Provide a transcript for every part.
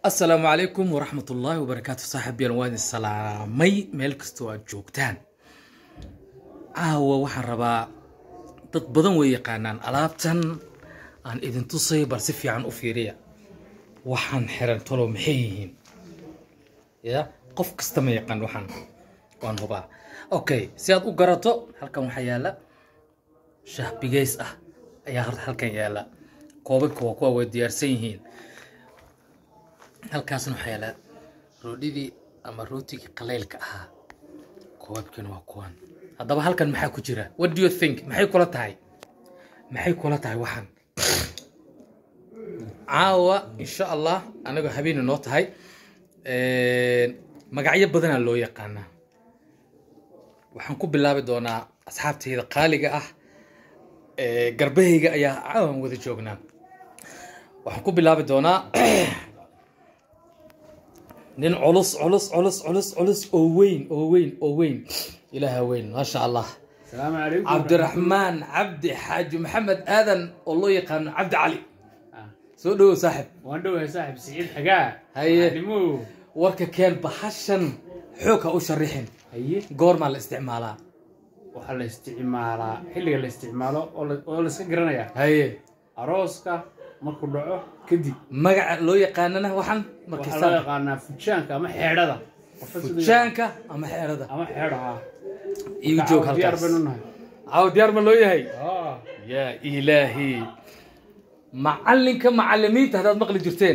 asalaamu calaykum waraxmat ullaahi wabarakaatu saaxiibyaal waan idin salaamay meel kastoo aad joogtaan caawa waxaan rabaa dad badan way yaqaanaan alaabtan aan idin tusay bal si fiican u fiiriya waxaan xiran tolo maxay yihiin ya qof kasta ma yaqaan waxaan waan hubaa okay si aad u garato halkan waxaa yaala shaah bigeys ah ayaa horta halkan yaala koobabka waa kuwa way diyaarsan yihiin halkaasna waxaa yaala roodhidii ama rootigii qaleylka ahaa koobabkiina waa kuwan haddaba halkan maxaa ku jira what do you think maxay kula tahay maxay kula tahay waxaan caawa insha allah anagoo habeeni noo tahay magacyo badanaa loo yaqaanaa waxaan ku bilaabi doonaa asxaabtayda qaaliga ah garbahayga ayaa caawan wada joognaa waxaan ku bilaabi doonaa nin culus culus culus culus culus oo weyn oo weyn oo weyn ilaaha weyn maasha allah السلام عليكم cabdiraxmaan cabdi xaaji maxamed aadan oo loo yaqaano cabdi cali آه. soo dhowow saaxib واندو يا صاحب سعيد حقاه هيا. علموه warka keen bahashan xoog ha u sharixin هي goormaa la isticmaalaa waxaa la isticmaalaa xilliga la isticmaalo oo la- oo la iska garanaya haye arooska markuu dhaco kadib magaca loo yaqaanana waxaan waxaa loo markii yaqaanaa fujaanka ama xeedhada Qofka siduu- fujaanka ama xeerada ama xeedhaha igu joog diyaar halkaas baynu nahay caawa diyaar ma loo yahay Ah. yaa ilaahi macalinka macalimiinta haddaad maqli jirteen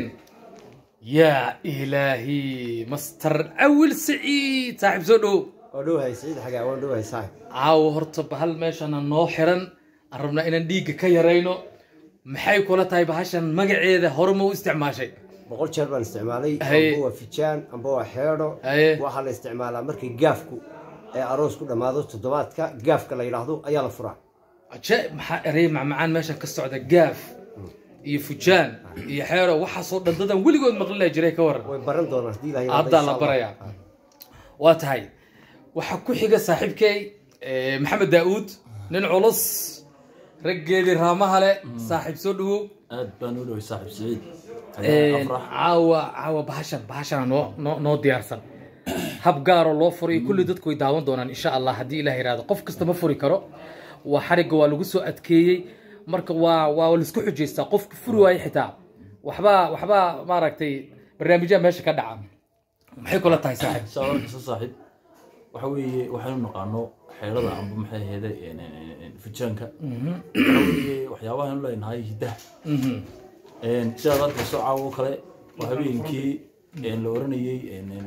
yaa ilaahi master awil saciid saaxiib soo dhow waa dhowahay siciid xagaa waan dhowahay saaxib caawa horta bahal meeshana noo xiran aan rabnaa inaan dhiigga ka yarayno maxay kula tahay bahashan magaceeda hore ma u isticmaashay boqol jeer baan isticmaalay Haye. amba waa fijaan amba waa xeedho Haye. waxaa la isticmaalaa markii gaafku ee aroos ku dhammaado toddobaadka gaafka la yidhaahdo ayaa la furaa ajaa'ib maxaa erey macmacaan meeshan ka socda gaaf iyo fujaan iyo xeero waxaasoo dhan dadan weligood maqlila jiray ka waran way baran doonaan haddii ilahay haddaa la barayaa waa tahay waxaa ku xiga saaxiibkay eh, maxamed daa'uud nin culus raggeedii raamaha le saaxiib soo dhawow aad baan u dhoway saaxiib siciid Eh, afrax caawa caawa bahashan bahashana noo noo noo diyaarsan hab gaaroo loo furiyo kulli dadku way daawan doonaan insha allah haddii ilaah yiraahdo qof kasta ma furi karo waa xarigga waa lagu soo adkeeyey marka waa waa laisku xujaystaa qofka furi waaye xitaa waxbaa waxbaa maaragtay barnaamijyaha meesha ka dhaca maxay kula tahay saaxiib saa arkaysa saaxiib waxa weeye waxaynu naqaano xeelada amba maxay ahayde fujaanka waxa weeye waxyaabahaanu leenahay hiddaha Mhm. sidaad arkayso caawa oo kale waa habeenkii la oranayey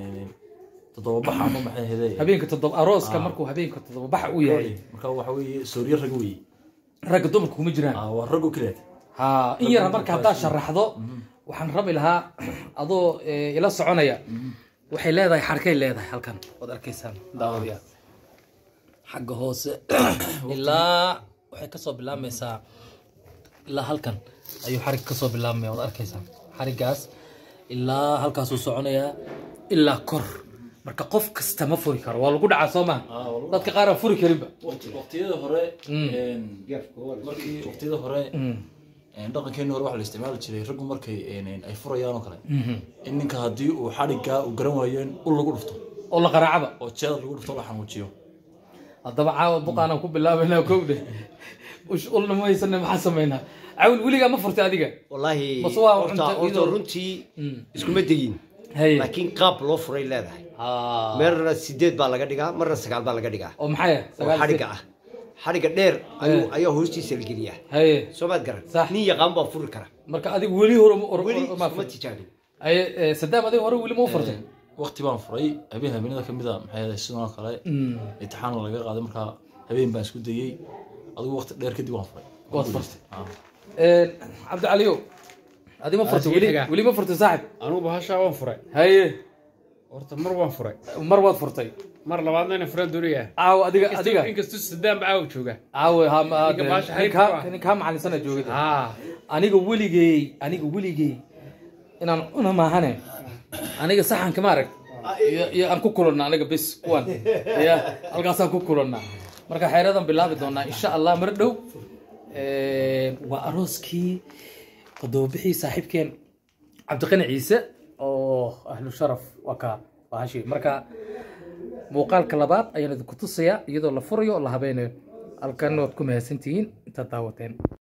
toddobabaxa amba maxay ahayde habeenka toddoba arooska markuu habeenka toddoba baxa u yahay marka waxa weeye sooryo rag weeye ragga dumarka kuma jiraan Ah, waa ragoo keliya ha in yar marka haddaa sharaxdo waxaan rabi lahaa adoo eh, ila soconaya waxay leedahay xarkay leedahay halkan waad arkaysaan daawadiya xagga hoose ilaa waxay kasoo bilaabmaysaa ilaa halkan ayuu xarig kasoo bilaabmaya waad arkaysaan xarigaas ilaa halkaasuu soconayaa ilaa kor marka qof kasta ma furi karo waa lagu dhacaa soo maha Ah, waa lagu- dadka qaar aan furi karinba waqtiyada hore Mm. een, markii waqtiyada hore Mm. een, dhaqankeeni hore waxaa la isticmaali jiray raggu markay een, een, ay furayaan oo kale Mhm. in ninka haddii uu xadhiggaa uu garan waayo in ul lagu dhufto oo la qaraacaba oo jeeda lagu dhufto la xanuujiyo haddaba caawa buqaanaan ku bilaabaynaa kowdhe ush ulna ma haysana maxaan samaynaa cawil weligaa ma furtay adiga wallaahi Bas waa horta cunto horta iyadoo- runtii Mm. iskuma degin haye laakiin qaab loo furay leedahay Ah. marna sideed baa laga dhigaa marna sagaal baa laga dhigaa oo maxay ah? oo Sagaal xadhigga sir. ah xadhigga dheer ayuu Eh. ayaa hoostiisa la geliyaa haye soo maad garan Sax. nin yaqaan baa furi kara marka adiga weli hore ma- hore- weli hore ma iskuma furtay tijaabin haye eh, sadaam adiga hore weli ma u furtay waqti baan furay habeen habeenada kamid a maxay ahayd sidoo kale Mm. imtixaan laga qaaday markaa habeen baan isku dayey adigu waqti dheer kadib waan furay waad furtay Ah. Eh, cabdicaliyo adi ma furtay sii weli xiga. weli ma furtay saaxib anugu bahashaa waan furay haye horta mar waan furay mar waad furtay mar labaadna ina furan doonaya caawa adiga adiga inkastoo sadaan ba caawa jooga caawa ha ma- Ninka baasha nin xariifka kaa- ah. nin kaa macalinsana joogada ah aniga weligey aniga weligey inaan cuna maahane aniga saxanka ma arag iyo iyo aan ku kulanna aniga bis kuwan ya halkaasaan ku kulanna marka xeeradan bilaabi doonaa insha allah mar dhow waa arooskii todobabixii saaxiibkeen cabdiqani ciise oo ahlu sharaf waa kaa waa hashi marka muuqaalka labaad ayaan idinku tusayaa iyadoo la furayo oo la habeynayo halkan waad ku mahadsantihiin intaad daawateen